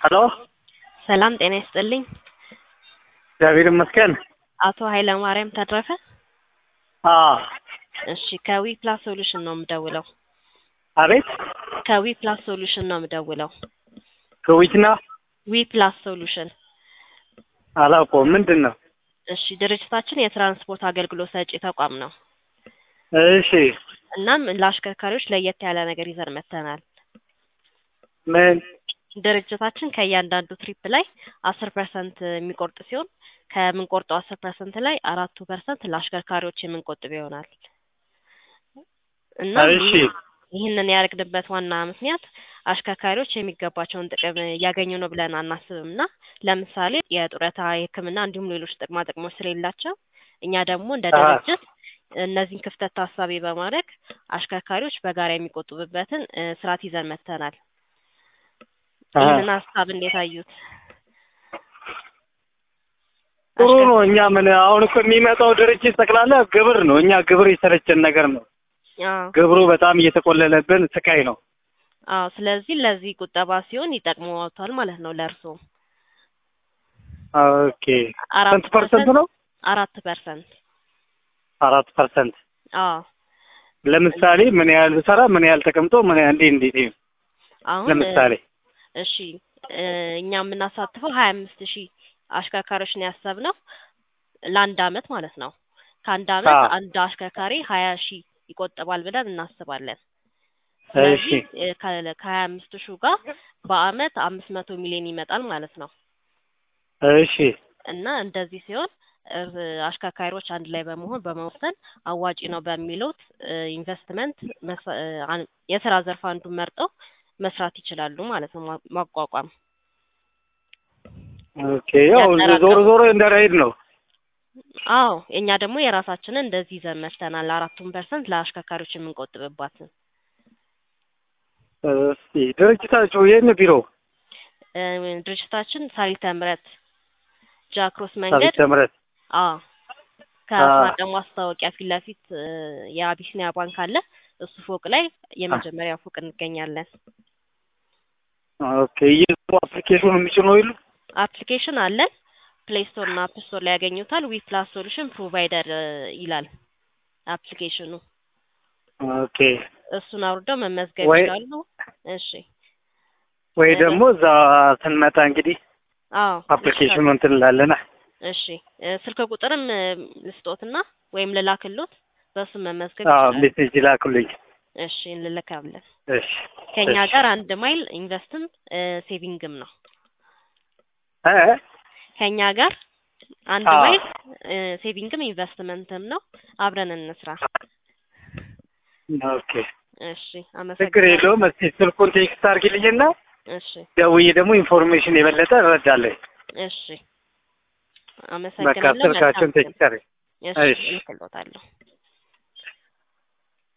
ሄሎ ሰላም ጤና ይስጥልኝ። እግዚአብሔር ይመስገን። አቶ ኃይለማርያም ተረፈ? አዎ እሺ ከዊ ፕላስ ሶሉሽን ነው የምደውለው። አቤት ከዊ ፕላስ ሶሉሽን ነው የምደውለው። ከዊትና ዊ ፕላስ ሶሉሽን። አላውቀውም። ምንድን ነው? እሺ ድርጅታችን የትራንስፖርት አገልግሎት ሰጪ ተቋም ነው። እሺ እናም ለአሽከርካሪዎች ለየት ያለ ነገር ይዘን መጥተናል። ምን? ድርጅታችን ከእያንዳንዱ ትሪፕ ላይ አስር ፐርሰንት የሚቆርጥ ሲሆን ከምንቆርጠው አስር ፐርሰንት ላይ አራቱ ፐርሰንት ለአሽከርካሪዎች የምንቆጥብ ይሆናል እና እሺ ይህንን ያደረግንበት ዋና ምክንያት አሽከርካሪዎች የሚገባቸውን ጥቅም እያገኙ ነው ብለን አናስብም እና ለምሳሌ የጡረታ፣ የሕክምና እንዲሁም ሌሎች ጥቅማ ጥቅሞች ስለሌላቸው እኛ ደግሞ እንደ አሃ። ድርጅት እነዚህን ክፍተት ታሳቢ በማድረግ አሽከርካሪዎች በጋራ የሚቆጥቡበትን እ ስርዓት ይዘን መጥተናል። አሃ። ይህንን ሀሳብ እንዴት አዩት? ጥሩ ነው። እኛ ምን አሁን እኮ የሚመጣው ድርጅት ጠቅላላ ግብር ነው። እኛ ግብር የሰለቸን ነገር ነው። አዎ ግብሩ በጣም እየተቆለለብን ስቃይ ነው። አዎ። ስለዚህ ለዚህ ቁጠባ ሲሆን ይጠቅመዋታል ማለት ነው ለእርስዎ ኦኬ አራት ስንት ፐርሰንት ነው? አራት ፐርሰንት አራት ፐርሰንት። አዎ። ለምሳሌ ምን ያህል ብሰራ ምን ያህል ተቀምጦ ምን ያህል እንዴት እንዴት ይሁን? አሁን ለምሳሌ እሺ እ እኛ የምናሳትፈው ሀያ አምስት ሺህ አሽከርካሪዎች ነው ያሰብነው ለአንድ አመት ማለት ነው። ከአንድ አመት አዎ። አንድ አሽከርካሪ ሀያ ሺህ ይቆጥባል ብለን እናስባለን። እሺ ስለዚህ እ ከ- ከሀያ አምስት ሺህ ጋር በአመት አምስት መቶ ሚሊዮን ይመጣል ማለት ነው እሺ እና እንደዚህ ሲሆን እ አሽከርካሪዎች አንድ ላይ በመሆን በመወሰን አዋጪ ነው በሚሉት እ ኢንቨስትመንት መስ- እ አን- የስራ ዘርፍ አንዱን መርጠው መስራት ይችላሉ ማለት ነው ማ- ማቋቋም ኦኬ ያው ያጠራቀሙ- ዞሮ ዞሮ እንደ ራይድ ነው። አዎ እኛ ደግሞ የራሳችንን እንደዚህ ይዘን መጥተናል። አራቱን ፐርሰንት ለአሽከርካሪዎች የምንቆጥብባትን እስቲ ድርጅታችሁ የት ቢሮ? እ ድርጅታችን ሳሪተ ምረት ጃክሮስ መንገድ ሳቢት ተምረት አዎ ከአስናቀ ማስታወቂያ ፊት ለፊት እ የአቢሲኒያ ባንክ አለ። እሱ ፎቅ ላይ የመጀመሪያ ፎቅ እንገኛለን። ኦኬ ይህ አፕሊኬሽኑ የሚጭነው የሉ? አፕሊኬሽን አለን። ፕሌይ ስቶር እና አፕ ስቶር ላይ ያገኙታል። ዊ ፕላስ ሶሉሽን ፕሮቫይደር እ ይላል አፕሊኬሽኑ። ኦኬ እሱን አውርደው መመዝገብ ወይ- ይችላሉ። እሺ ወይ እ ደግሞ እዛ ስንመጣ እንግዲህ አዎ አፕሊኬሽኑ እንትን እንላለና እሺ እ ስልክ ቁጥርም እ ልስጦትና ወይም ልላክሎት በሱ መመዝገብ አዎ ይችላሉ። ሜሴጅ ላኩልኝ። እሺ እንልካለን። እሺ ከኛ እሺ። ጋር አንድ ማይል ኢንቨስትም እ ሴቪንግም ነው። እ ከኛ ጋር አንድ አዎ። ማይል እ ሴቪንግም ኢንቨስትመንትም ነው። አብረን እንስራ። ኦኬ እሺ ችግር አመሰግናለሁ። የለውም። እስቲ ስልኩን ቴክስት አድርጊልኝና እሺ ደውዬ ደግሞ ኢንፎርሜሽን የበለጠ እረዳለሁ። እሺ በቃ አመሰግናለሁ። ስልካችሁን መልካም ቀን። ቴክስት አድርጊ። እሺ እሺ። እልክልዎታለሁ።